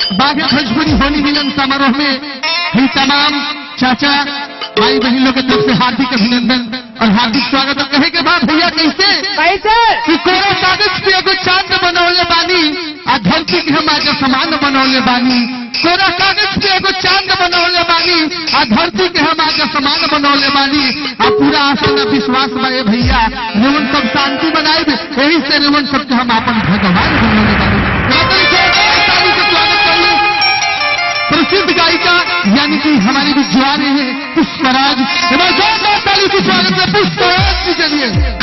बाघ भोजपुरी होली मिलन समारोह में ही तमाम चाचा भाई बहन लोग की तरफ से हार्दिक अभिनंदन और हार्दिक स्वागत और कहे के बाद भैया कैसे कैसे कि कोरा कागज पे एगो चांद बनौले बानी आ धरती के हम आगे समान बनौले बानी कोरा कागज पे एगो चांद बनौले बानी आ धरती के हम आगे समान बनौले बानी आ पूरा आशा न विश्वास बा ए भैया रेवन सब शांति बनाए यही से रेवन सबके हम अपन भगवान बनौले बानी गादर से ताली से स्वागत करिए प्रसिद्ध गायिका यानी कि हमारी भी जुआरे हैं पुष्पराज जोरदार ताली से स्वागत है पुष्पराज जी के लिए